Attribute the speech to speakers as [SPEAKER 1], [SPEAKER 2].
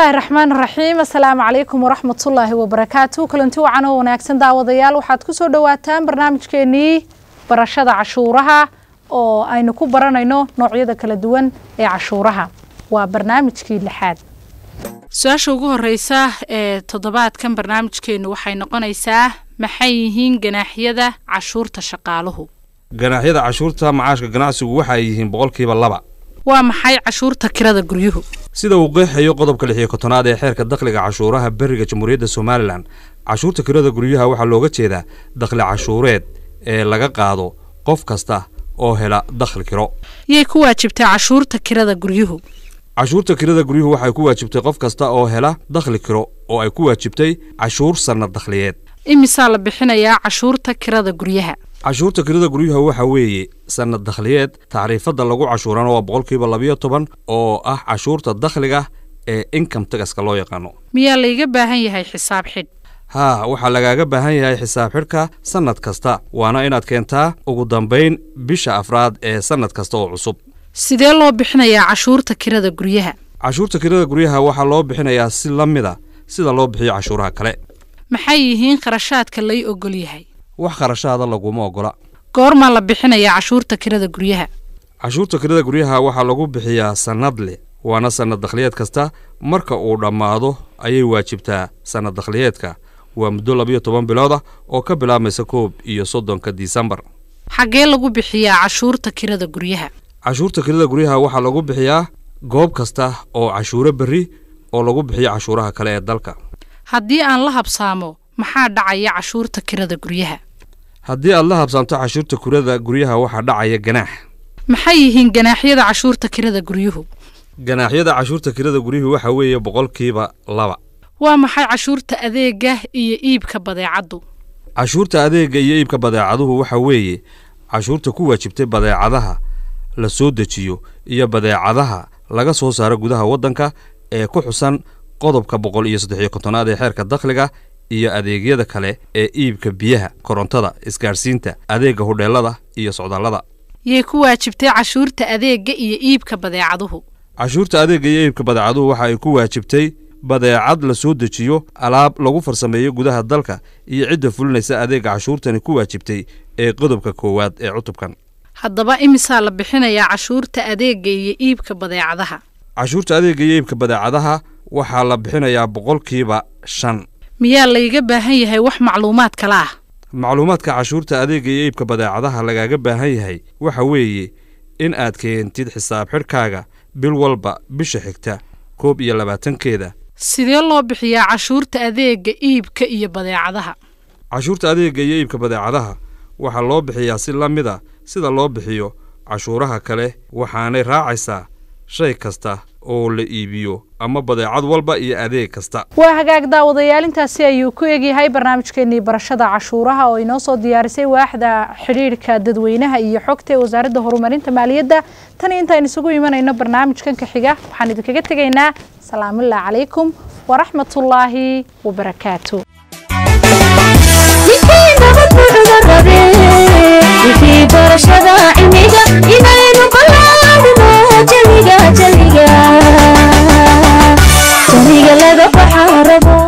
[SPEAKER 1] bismillaahi raxmaan raxiim assalaamu calaykum waraxmatullaahi wabarakaatu kulanti wacan oo wanaagsan daawadayaal waxaad ku soo dhowaataan barnaamijkeenii barashada cashuuraha oo aynu ku baranayno noocyada kala duwan ee cashuuraha waa barnaamijkii lixaad su-aasha ugu horeysa ee toddobaadkan barnaamijkeennu waxay noqonaysaa maxay yihiin ganaaxyada cashuurta shaqaaluhu
[SPEAKER 2] ganaaxyada cashuurta macaashka ganacsigu waxa ay yihiin boqolkiiba laba
[SPEAKER 1] waa maxay cashuurta kirada guryuhu
[SPEAKER 2] sida uu qeexayo qodobka lix iyo kontonaad ee xeerka dakhliga cashuuraha beriga jamhuuriyadda somalilan cashuurta kirada guryaha waxaa looga jeedaa dakhli cashuureed ee laga qaado qof kasta oo hela dakhli kiro
[SPEAKER 1] yay ku waajibtaa cashuurta kirada guryuhu
[SPEAKER 2] cashuurta kirada guryuhu waxay ku waajibtay qof kasta oo hela dakhli kiro oo ay ku waajibtay cashuur sannad dakhliyeed
[SPEAKER 1] imisaa la bixinayaa cashuurta kirada guryaha
[SPEAKER 2] cashuurta kirada guryaha waxa weeye sannad dakhliyeed tacriifadda lagu cashuurana waa boqolkiiba labayo toban oo ah cashuurta dakhliga ee income tagaska loo yaqaano
[SPEAKER 1] miyaa layga baahan yahay xisaab xidh
[SPEAKER 2] haa waxaa lagaaga baahan yahay xisaab xidhka sannad kasta waana inaad keentaa ugu dambayn bisha afraad ee sannad kasta oo cusub
[SPEAKER 1] sidee loo bixinayaa cashuurta kirada guryaha
[SPEAKER 2] cashuurta kirada guryaha waxaa loo bixinayaa si la mida sida loo bixiyo cashuuraha kale
[SPEAKER 1] maxay yihiin kharashaadka lay ogol yahay
[SPEAKER 2] wax kharashaada laguma ogola
[SPEAKER 1] goormaa la bixinayaa cashuurta kirada guryaha
[SPEAKER 2] cashuurta kirada guryaha waxaa lagu bixiyaa sannad leh waana sannad dakhliyeed kasta marka uu dhammaado ayay waajibtaa sannad dakhliyeedka waa muddo labayo toban bilood ah oo ka bilaabmaysa koob iyo soddonka disembar
[SPEAKER 1] xaggee lagu bixiyaa cashuurta kirada guryaha
[SPEAKER 2] cashuurta kirada guryaha waxaa lagu bixiyaa goob kasta oo cashuuro berri oo lagu bixiyo cashuuraha kale ee dalka
[SPEAKER 1] haddii aan la habsaamo maxaa dhacaya cashuurta kirada guryaha
[SPEAKER 2] haddii aad la habsaamto cashuurta kirada guryaha waxaa dhacaya ganaax
[SPEAKER 1] maxay yihiin ganaaxyada cashuurta kirada guryuhu
[SPEAKER 2] ganaaxyada cashuurta kirada guryuhu waxa weeye boqolkiiba laba
[SPEAKER 1] waa maxay cashuurta adeega iyo iibka badeecaddu
[SPEAKER 2] cashuurta adeega iyo iibka badeecaduhu waxa weeye cashuurta ku waajibtay badeecadaha la soo dejiyo iyo badeecadaha laga soo saaro gudaha waddanka ee ku xusan qodobka boqol iyo saddex iyo kontonaad ee xeerka dakhliga iyo adeegyada kale ee iibka biyaha korontada isgaadhsiinta adeega hudheelada iyo socdaallada
[SPEAKER 1] yay ku waajibtay cashuurta adeega iyo iibka badeecaduhu
[SPEAKER 2] cashuurta adeega iyo iibka badeecaduhu waxa ay ku waajibtay badeecad la soo dejiyo alaab lagu farsameeyo gudaha dalka iyo cidda fulinaysa adeega cashuurtani ku waajibtay ee qodobka koowaad ee cutubkan
[SPEAKER 1] haddaba imisaa la bixinayaa cashuurta adeega iyo iibka badeecadaha
[SPEAKER 2] cashuurta adeega iyo iibka badeecadaha waxaa la bixinayaa boqolkiiba shan
[SPEAKER 1] miyaa layga baahan yahay wax macluumaad kale ah
[SPEAKER 2] macluumaadka cashuurta adeega iyo iibka badeecadaha lagaaga baahan yahay waxa weeye in aad keentid xisaab xidhkaaga bil walba bisha xigta koob iyo labaatankeeda
[SPEAKER 1] sidee loo bixiyaa cashuurta adeega iibka iyo badeecadaha
[SPEAKER 2] cashuurta adeega iyo iibka badeecadaha waxaa loo bixiyaa si la mid a sida loo bixiyo cashuuraha kale waxaanay raacaysaa shay kasta oo la iibiyo ama badeecad walba iyo adeeg kasta
[SPEAKER 1] waa hagaag daawadayaal intaasi ayuu ku egyahay barnaamijkeenii barashada cashuuraha oo inoo soo diyaarisay waaxda xidhiidhka dadweynaha iyo xogta ee wasaaradda horumarinta maaliyadda tan intaan isugu imanayno barnaamijkan ka xiga waxaan idinkaga tegaynaa salaamullahi calaykum waraxmatullaahi wabarakaatu
[SPEAKER 3] barashada cilmiga inaynu balaadino jaliga jaliga jaliga laga baxa rabo